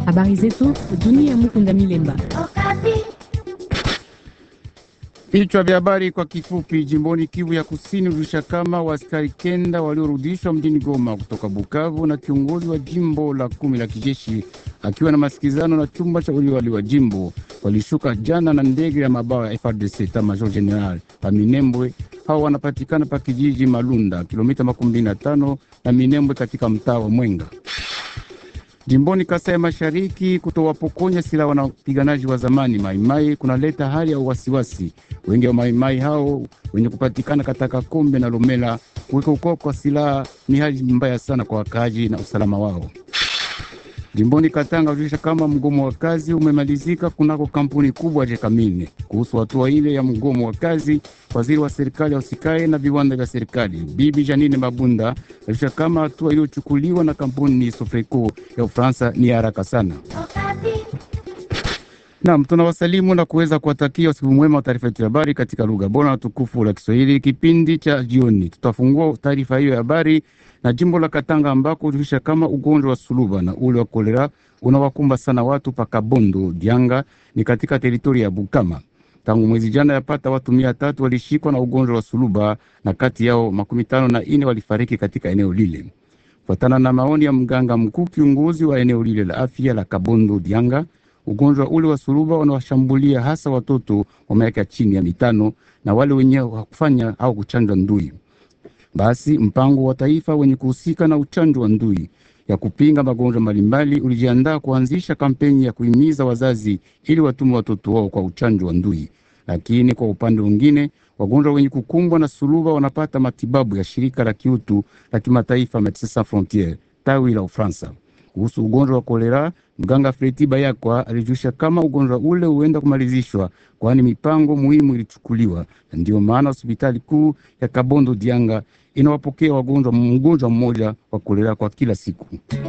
Habari zetu dunia. Mukunda Milemba. Vichwa vya habari kwa kifupi. Jimboni Kivu ya Kusini ulisha kama waaskari kenda waliorudishwa mjini Goma kutoka Bukavu na kiongozi wa jimbo la kumi la kijeshi akiwa na masikizano na chumba cha uliwali wa jimbo walishuka jana na ndege ya mabawa ya FRDC ta Major General pa Minembwe. Hao wanapatikana pa kijiji Malunda, kilomita makumi mbili na tano na Minembwe katika mtaa wa Mwenga jimboni Kasai ya Mashariki. Kutowapokonya silaha wanapiganaji wa zamani Maimai kunaleta hali ya wasiwasi. Wengi wa Maimai hao wenye kupatikana katika Kombe na Lomela, kuweka ukoo kwa silaha ni hali mbaya sana kwa wakaaji na usalama wao. Jimboni Katanga ulisha kama mgomo wa kazi umemalizika kunako kampuni kubwa Jekamine. Kuhusu hatua ile ya mgomo wa kazi, waziri wa serikali ya usikae na viwanda vya serikali Bibi Janine Mabunda alisha kama hatua iliyochukuliwa na kampuni Sofreco ya Ufaransa ni haraka sana. Naam, tunawasalimu na kuweza kuwatakia usiku mwema wa taarifa yetu ya habari katika lugha bora na tukufu la Kiswahili. Kipindi cha jioni tutafungua taarifa hiyo ya habari na jimbo la Katanga ambako ulisha kama ugonjwa wa suluba na ule wa kolera unawakumba sana watu pa Kabondo Dianga ni katika teritori ya Bukama. Tangu mwezi jana yapata watu mia tatu walishikwa na ugonjwa wa suluba na kati yao makumi tano na ine walifariki katika eneo lile, kufuatana na maoni ya mganga mkuu kiongozi wa eneo lile la afya la Kabondo Dianga. Ugonjwa ule wa suluba unawashambulia hasa watoto wa miaka chini ya mitano na wale wenye wakufanya au kuchanjwa ndui. Basi mpango wa taifa wenye kuhusika na uchanjo wa ndui ya kupinga magonjwa mbalimbali ulijiandaa kuanzisha kampeni ya kuhimiza wazazi ili watume watoto wao kwa uchanjo wa ndui. Lakini kwa upande mwingine, wagonjwa wenye kukumbwa na suluba wanapata matibabu ya shirika la kiutu la kimataifa Medecins Sans Frontieres tawi la Ufaransa. Kuhusu ugonjwa wa kolera, mganga Fredi Bayakwa alijulisha kama ugonjwa ule huenda kumalizishwa, kwani mipango muhimu ilichukuliwa, na ndiyo maana hospitali kuu ya Kabondo Dianga inawapokea wagonjwa mgonjwa mmoja wa kolera kwa kila siku.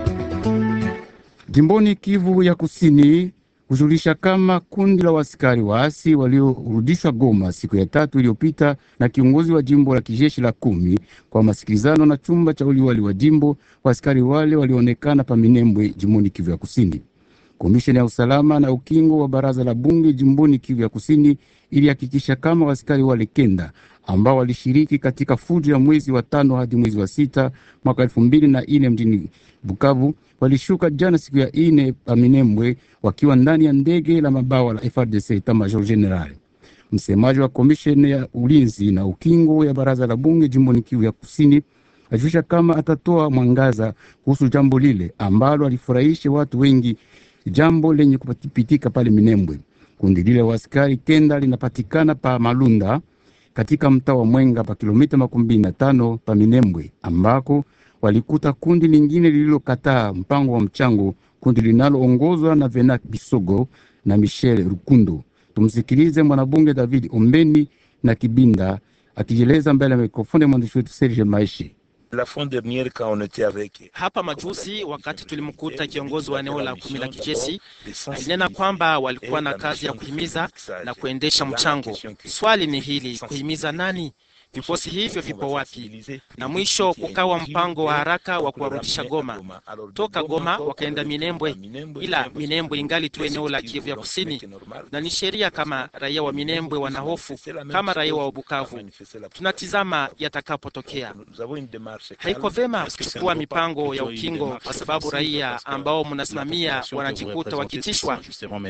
Jimboni Kivu ya Kusini kujulisha kama kundi la wasikari waasi waliorudishwa Goma siku ya tatu iliyopita na kiongozi wa jimbo la kijeshi la kumi kwa masikilizano na chumba cha uliwali wa jimbo. Wasikari wale walionekana pa Minembwe, jimboni Kivu ya Kusini. Komisheni ya usalama na ukingo wa baraza la bunge jimboni Kivu ya Kusini ilihakikisha kama wasikari wale kenda ambao walishiriki katika fujo ya mwezi wa tano hadi mwezi wa sita mwaka elfu mbili na ine mjini Bukavu walishuka jana siku ya ine pa Minembwe wakiwa ndani ya ndege la mabawa la FRDC Etat Major General. Msemaji wa komisheni ya ulinzi na ukingo ya baraza la bunge jimboni Kivu ya Kusini ajulisha kama atatoa mwangaza kuhusu jambo lile ambalo alifurahisha watu wengi, jambo lenye kupitika pale Minembwe. Kundi lile wa askari kenda linapatikana pa Malunda katika mtaa wa Mwenga pa kilomita makumi mbili na tano pa Minembwe ambako walikuta kundi lingine lililokataa mpango wa mchango, kundi linaloongozwa na Venak Bisogo na Michel Rukundo. Tumsikilize mwanabunge David Ombeni na Kibinda akijieleza mbele ya mikrofoni ya mwandishi wetu Serge Maishi. La fois dernière quand on était avec hapa majuzi, wakati tulimkuta kiongozi wa eneo la kumi la kijeshi, alinena kwamba walikuwa na kazi ya kuhimiza na kuendesha mchango. Swali ni hili, kuhimiza nani? Vikosi hivyo vipo wapi? Na mwisho kukawa mpango wa haraka wa kuwarudisha Goma. Toka Goma wakaenda Minembwe, ila Minembwe ingali tu eneo la Kivu ya Kusini, na ni sheria kama raia wa Minembwe wana hofu kama raia wa Bukavu. Tunatizama yatakapotokea. Haiko vema kuchukua mipango ya ukingo, kwa sababu raia ambao mnasimamia wanajikuta wakitishwa.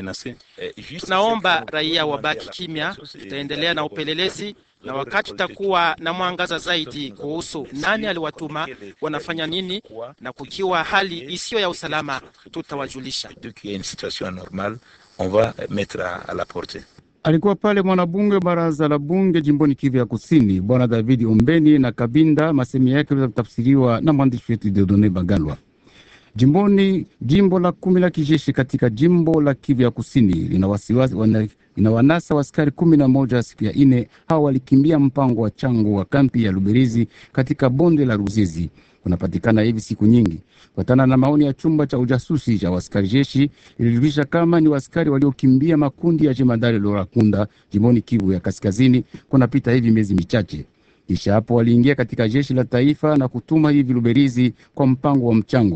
Tunaomba raia wabaki kimya, tutaendelea na upelelezi na wakati tutakuwa na mwangaza zaidi kuhusu nani aliwatuma, wanafanya nini, na kukiwa hali isiyo ya usalama tutawajulisha. Alikuwa pale mwanabunge wa baraza la bunge jimboni Kivu ya Kusini, bwana David Ombeni na Kabinda. Masemi yake liweza kutafsiriwa na mwandishi wetu Dedone Bagalwa. Jimboni jimbo la kumi la kijeshi katika jimbo la Kivu ya Kusini lina wasiwasi ina wanasa waskari kumi na moja siku ya ine. Hao walikimbia mpango wa chango wa kampi ya Luberizi katika bonde la Ruzizi unapatikana hivi siku nyingi. Kufuatana na maoni ya chumba cha ujasusi cha waskari jeshi, ilijulisha kama ni waskari waliokimbia makundi ya jemadari Lorakunda jimboni Kivu ya Kaskazini kunapita hivi miezi michache. Kisha hapo waliingia katika jeshi la taifa na kutuma hivi Luberizi kwa mpango wa mchango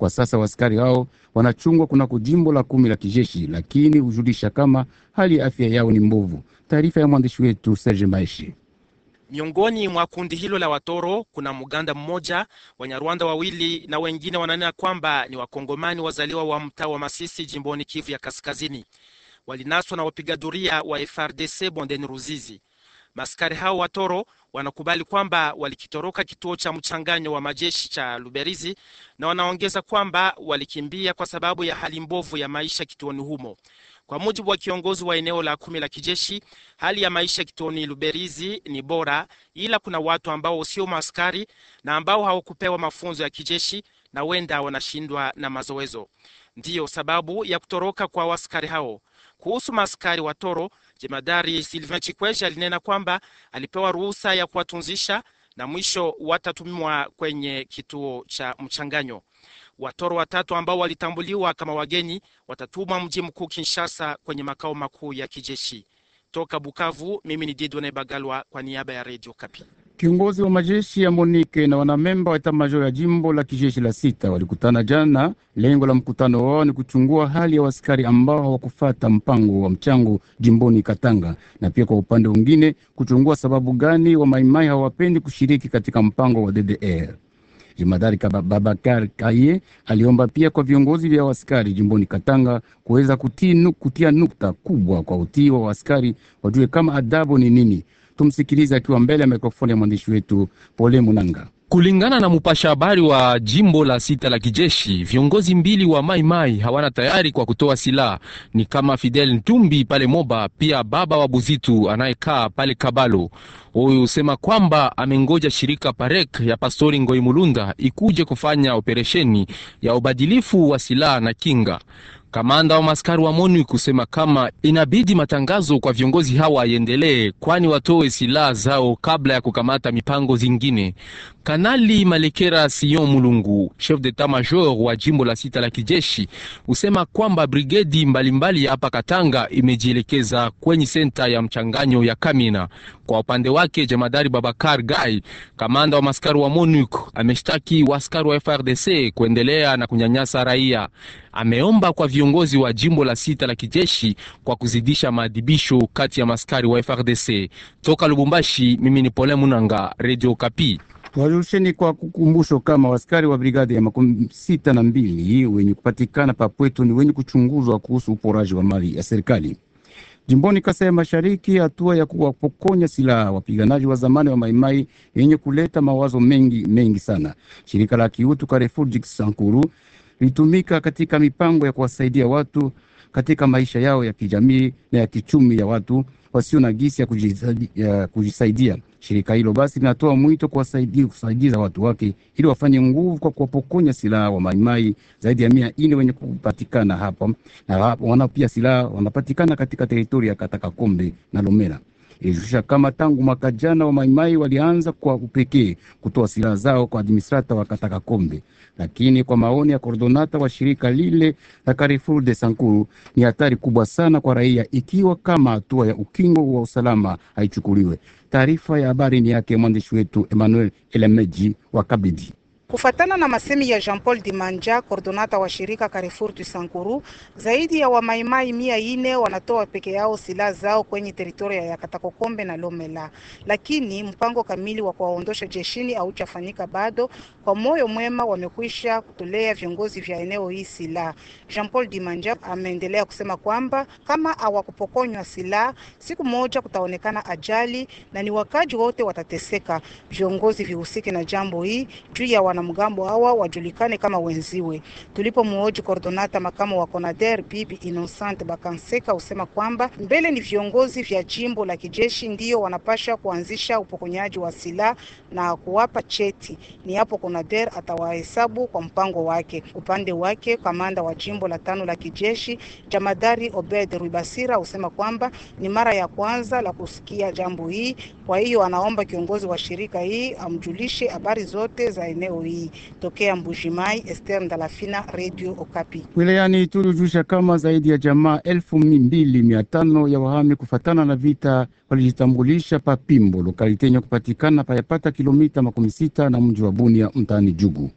Kwa sasa waskari hao wanachungwa kunako jimbo la kumi la kijeshi, lakini hujulisha kama hali ya afya yao ni mbovu. Taarifa ya mwandishi wetu Serge Maishi. Miongoni mwa kundi hilo la watoro kuna Muganda mmoja, Wanyarwanda wawili na wengine wananena kwamba ni Wakongomani wazaliwa wa mtaa wa Masisi jimboni Kivu ya Kaskazini. Walinaswa na wapiga doria wa FRDC bondeni Ruzizi. Maskari hao watoro wanakubali kwamba walikitoroka kituo cha mchanganyo wa majeshi cha Luberizi na wanaongeza kwamba walikimbia kwa sababu ya hali mbovu ya maisha kituoni humo. Kwa mujibu wa kiongozi wa eneo la kumi la kijeshi, hali ya maisha kituoni Luberizi ni bora, ila kuna watu ambao sio maaskari na ambao hawakupewa mafunzo ya kijeshi na wenda wanashindwa na mazoezo. Ndiyo sababu ya kutoroka kwa waskari hao. Kuhusu maaskari wa toro, jemadari Sylvain Chikwesha alinena kwamba alipewa ruhusa ya kuwatunzisha na mwisho watatumwa kwenye kituo cha mchanganyo. Watoro watatu ambao walitambuliwa kama wageni watatumwa mji mkuu Kinshasa, kwenye makao makuu ya kijeshi. Toka Bukavu, mimi ni Didone Bagalwa kwa niaba ya Radio Kapi. Kiongozi wa majeshi ya Monike na wanamemba wa eta major ya jimbo la kijeshi la sita walikutana jana. Lengo la mkutano wao ni kuchungua hali ya waskari ambao hawakufata mpango wa mchango jimboni Katanga, na pia kwa upande mwingine kuchungua sababu gani wa maimai hawapendi kushiriki katika mpango wa DDR. Jemadari Babakar Kaye aliomba pia kwa viongozi vya waskari jimboni Katanga kuweza kutia, kutia nukta kubwa kwa utii wa waskari, wajue kama adabu ni nini. Tumsikilize akiwa mbele ya mikrofoni ya mwandishi wetu Pole Munanga. Kulingana na mpasha habari wa jimbo la sita la kijeshi, viongozi mbili wa Mai Mai hawana tayari kwa kutoa silaha, ni kama Fidel Ntumbi pale Moba, pia baba wa Buzitu anayekaa pale Kabalo. Huyu husema kwamba amengoja shirika Parek ya Pastori Ngoi Mulunda ikuje kufanya operesheni ya ubadilifu wa silaha na kinga. Kamanda wa maskari wa MONUC kusema kama inabidi matangazo kwa viongozi hawa yaendelee, kwani watoe silaha zao kabla ya kukamata mipango zingine. Kanali Malekera Sion Mulungu, chef d'etat major wa jimbo la sita la kijeshi, husema kwamba brigedi mbalimbali hapa Katanga imejielekeza kwenye senta ya mchanganyo ya Kamina. Kwa upande wake, jemadari Babakar Gai, kamanda wa maskari wa MONUC, ameshtaki waskari wa FRDC kuendelea na kunyanyasa raia. Ameomba kwa viongozi wa jimbo la sita la kijeshi kwa kuzidisha maadhibisho kati ya maskari wa FRDC. Toka Lubumbashi, mimi ni Pole Munanga, Radio Kapi. Wajusheni kwa kukumbusho kama waskari wa brigadi ya makumi sita na mbili wenye kupatikana papwetu ni wenye kuchunguzwa kuhusu uporaji wa mali ya serikali jimboni Kasai ya Mashariki. Hatua ya kuwapokonya silaha wapiganaji wa zamani wa Maimai yenye kuleta mawazo mengi mengi sana. Shirika la kiutu Carrefour Sankuru litumika katika mipango ya kuwasaidia watu katika maisha yao ya kijamii na ya kichumi ya watu wasio na gisi ya kujisaidia, ya kujisaidia. Shirika hilo basi linatoa mwito kuwasaidia kusaidiza watu wake ili wafanye nguvu kwa kuwapokonya silaha wa maimai zaidi ya mia ine wenye kupatikana hapa na wana pia silaha wanapatikana katika teritori ya Katakakombe na Lomera. Ilishusha kama tangu mwaka jana wa maimai walianza kwa upekee kutoa silaha zao kwa administrata wa Katakakombe, lakini kwa maoni ya kordonata wa shirika lile la Carrefour de Sankuru ni hatari kubwa sana kwa raia ikiwa kama hatua ya ukingo wa usalama haichukuliwe. Taarifa ya habari ni yake mwandishi wetu Emmanuel Elemeji wa Kabidi. Kufatana na masemi ya Jean-Paul Dimanja, kordonata wa shirika Carrefour du Sankuru, zaidi ya wamaimai mia ine wanatoa peke yao silaha zao kwenye teritoria ya Katakokombe na Lomela, lakini mpango kamili wa kuwaondosha jeshini hauchafanyika bado. Kwa moyo mwema wamekwisha kutolea viongozi vya eneo hii silaha. Jean-Paul Dimanja ameendelea kusema kwamba kama hawakupokonywa silaha, siku moja kutaonekana ajali na ni wakaji wote watateseka. Viongozi vihusike na jambo hii juu ya wanamgambo hawa wajulikane kama wenziwe. Tulipomhoji kordonata makamu wa Conader Bibi Innocent Bakanseka usema kwamba mbele ni viongozi vya jimbo la kijeshi ndio wanapasha kuanzisha upokonyaji wa silaha na kuwapa cheti, ni hapo Conader atawahesabu kwa mpango wake. Upande wake kamanda wa jimbo la tano la kijeshi jamadari Obed Rwibasira usema kwamba ni mara ya kwanza la kusikia jambo hii, kwa hiyo anaomba kiongozi wa shirika hii amjulishe habari zote za eneo hii. Tokea Mbujimai, Esther Ndalafina, Radio Okapi. Wilayani Ituri hujusha kama zaidi ya jamaa elfu mbili mia tano ya wahami kufatana na vita walijitambulisha pa Pimbo, lokalite yenye kupatikana payapata kilomita makumi sita na mji wa Bunia mtaani Jugu.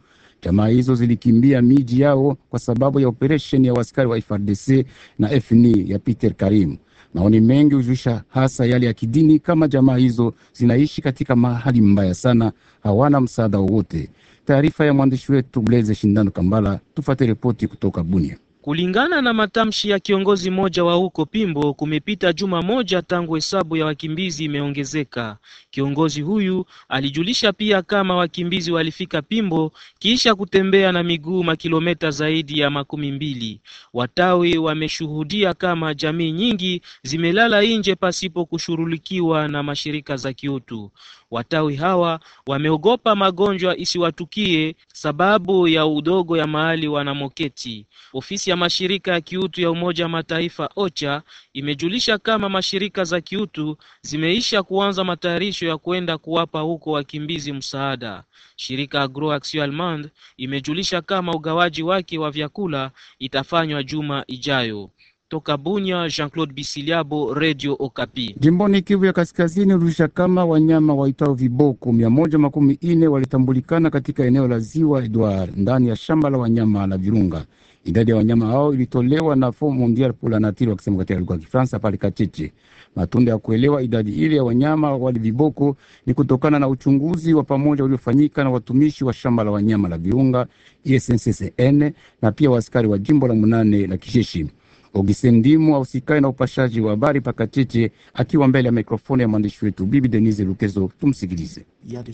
Jamaa hizo zilikimbia miji yao kwa sababu ya operesheni ya askari wa FARDC na FNI ya Peter Karim. Maoni mengi hujulisha hasa yale ya kidini, kama jamaa hizo zinaishi katika mahali mbaya sana, hawana msaada wowote. Taarifa ya mwandishi wetu Blaise Shindano Kambala. Tufate ripoti kutoka Bunia. Kulingana na matamshi ya kiongozi mmoja wa huko Pimbo, kumepita juma moja tangu hesabu ya wakimbizi imeongezeka. Kiongozi huyu alijulisha pia kama wakimbizi walifika Pimbo kisha kutembea na miguu makilometa zaidi ya makumi mbili. Watawi wameshuhudia kama jamii nyingi zimelala nje pasipo kushughulikiwa na mashirika za kiutu. Watawi hawa wameogopa magonjwa isiwatukie sababu ya udogo ya mahali wanamoketi. Ofisi ya mashirika ya kiutu ya Umoja wa Mataifa OCHA imejulisha kama mashirika za kiutu zimeisha kuanza matayarisho ya kwenda kuwapa huko wakimbizi msaada. Shirika Agro Action Allemande imejulisha kama ugawaji wake wa vyakula itafanywa juma ijayo. Toka Bunya, Jean-Claude Bisiliabo, Radio Okapi. Jimboni Kivu ya Kaskazini ulisha kama wanyama waitao viboko mia moja makumi ine walitambulikana katika eneo la Ziwa Edward ndani ya shamba la wanyama la Virunga. Idadi ya wanyama hao ilitolewa na Fond Mondial pour la Nature wakisema katika lugha ya Kifaransa pale Kacheche. Matunda ya kuelewa idadi ile ya wanyama wali viboko ni kutokana na uchunguzi wa pamoja uliofanyika na watumishi wa shamba la wanyama la Virunga ISNCCN na pia waaskari wa jimbo la munane la Kisheshi. Augustin Ndimu ausikae na upashaji wa habari pakacheche akiwa mbele ya mikrofoni ya mwandishi wetu Bibi Denise Lukezo. Tumsikilize.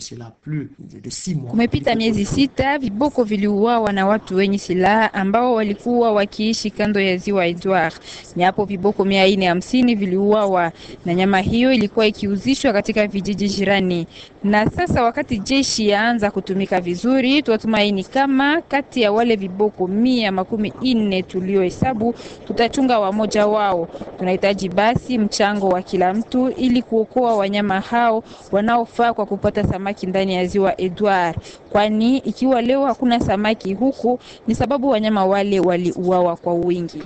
Kumepita miezi sita, viboko viliuawa na watu wenye silaha ambao walikuwa wakiishi kando ya ziwa Edward. Ni hapo viboko mia ine hamsini viliuawa na nyama hiyo ilikuwa ikiuzishwa katika vijiji jirani. Na sasa wakati jeshi yaanza kutumika vizuri, tuwatumaini kama kati ya wale viboko mia makumi ine tuliohesabu tutachunga wamoja wao. Tunahitaji basi mchango wa kila mtu ili kuokoa wanyama hao wanaofaa kwa kupata samaki ndani ya ziwa Edward, kwani ikiwa leo hakuna samaki huku ni sababu wanyama wale waliuawa kwa wingi.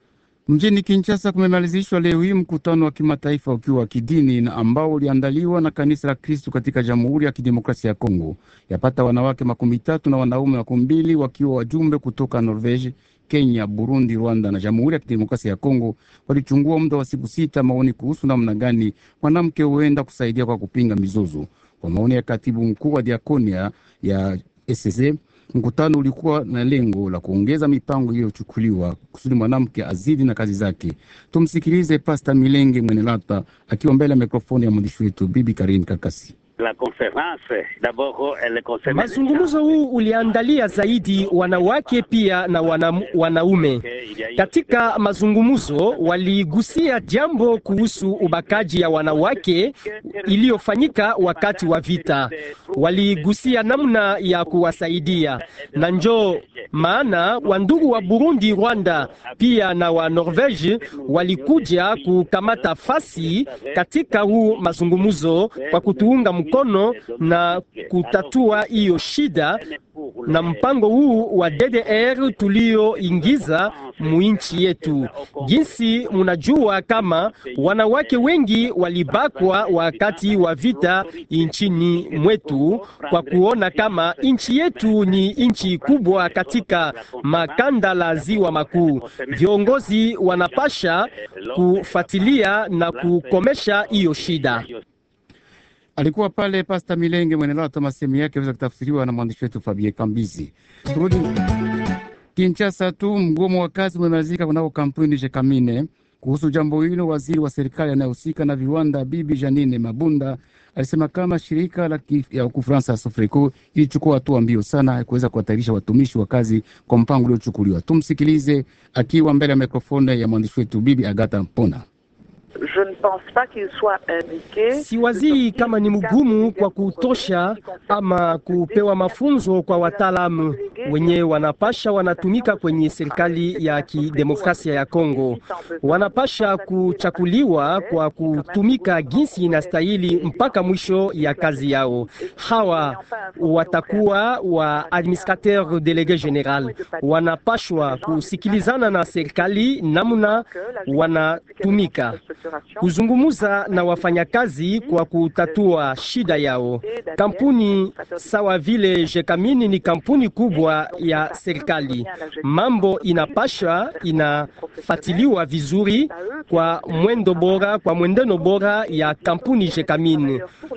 Mjini Kinshasa kumemalizishwa leo hii mkutano wa kimataifa ukiwa wa kidini na ambao uliandaliwa na kanisa la Kristu katika Jamhuri ya Kidemokrasia ya Kongo. Yapata wanawake makumi tatu na wanaume makumi mbili wakiwa wajumbe kutoka Norvege, Kenya, Burundi, Rwanda na Jamhuri ya Kidemokrasia ya Kongo walichungua muda wa siku sita maoni kuhusu namna gani mwanamke huenda kusaidia kwa kupinga mizozo. Kwa maoni ya katibu mkuu wa diakonia ya SSE, mkutano ulikuwa na lengo la kuongeza mipango iliyochukuliwa kusudi mwanamke azidi na kazi zake. Tumsikilize Pasta Milenge Mwenelata akiwa mbele ya mikrofoni ya mwandishi wetu Bibi Karin Kakasi. La conference d'abord elle concerne Mazungumzo huu uliandalia zaidi wanawake pia na wana, wanaume. Katika mazungumzo waligusia jambo kuhusu ubakaji ya wanawake iliyofanyika wakati wa vita. Waligusia namna ya kuwasaidia, na njoo maana wandugu wa Burundi, Rwanda pia na wa Norvege walikuja kukamata fasi katika huu mazungumzo kwa kutuunga mkono na kutatua hiyo shida na mpango huu wa DDR tulioingiza muinchi yetu. Jinsi munajua kama wanawake wengi walibakwa wakati wa vita nchini mwetu, kwa kuona kama nchi yetu ni nchi kubwa katika makanda la ziwa makuu. Viongozi wanapasha kufuatilia na kukomesha hiyo shida. Alikuwa pale Pasta Milenge Mwenelata, masemi yake aweza kutafsiriwa na mwandishi wetu Fabie Kambizi. Turudi Kinshasa tu, mgomo wa kazi umemalizika kunako kampuni Jekamine. Kuhusu jambo hilo, waziri wa serikali anayehusika na viwanda Bibi Janine Mabunda alisema kama shirika la ya Ufaransa Sofreco ilichukua hatua mbio sana ya kuweza kuhatarisha watumishi wa kazi kwa mpango uliochukuliwa. Tumsikilize akiwa mbele ya mikrofoni ya mwandishi wetu Bibi Agata Mpona. Siwazii kama ni mgumu kwa kutosha ama kupewa mafunzo kwa wataalamu wenye wanapasha wanatumika kwenye serikali ya kidemokrasia ya Kongo. Wanapasha kuchakuliwa kwa kutumika jinsi inastahili mpaka mwisho ya kazi yao. Hawa watakuwa wa administrateur delege general, wanapashwa kusikilizana na serikali namna wanatumika kuzungumza na wafanyakazi kwa kutatua shida yao. Kampuni sawa vile Jekamini ni kampuni kubwa ya serikali, mambo inapasha inafatiliwa vizuri kwa mwendo bora, kwa mwendeno bora ya kampuni Jekamini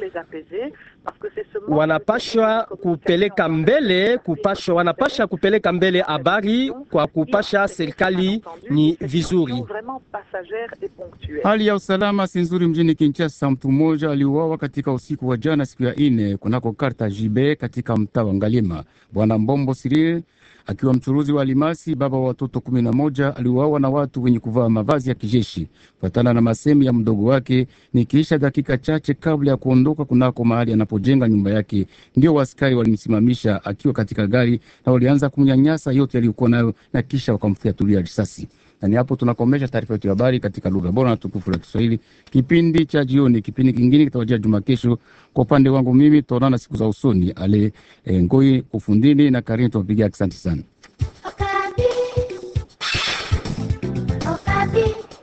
wanapashwa kupeleka mbele kupashwa, wanapasha kupeleka mbele habari kwa kupasha serikali ni vizuri. Hali ya usalama si nzuri mjini Kinshasa. Mtu mmoja aliuawa katika usiku wa jana siku ya ine kunako karta jibe katika mtaa wa Ngalima. Bwana Mbombo Sirie akiwa mchuruzi wa alimasi, baba wa watoto kumi na moja, aliuawa na watu wenye kuvaa mavazi ya kijeshi, kufuatana na masemi ya mdogo wake. Ni kisha dakika chache kabla ya kuondoka kunako mahali anapojenga nyumba yake, ndio waskari walimsimamisha akiwa katika gari na walianza kumnyanyasa yote aliyokuwa nayo, na kisha wakamfyatulia risasi. Na ni hapo tunakomesha taarifa yetu ya habari katika lugha bora na tukufu la Kiswahili, kipindi cha jioni. Kipindi kingine kitawajia juma kesho. Kwa upande wangu mimi, tutaonana siku za usoni. Ale e, Ngoi ufundini na Karini tuwapigia asante sana. Okapi. Okapi.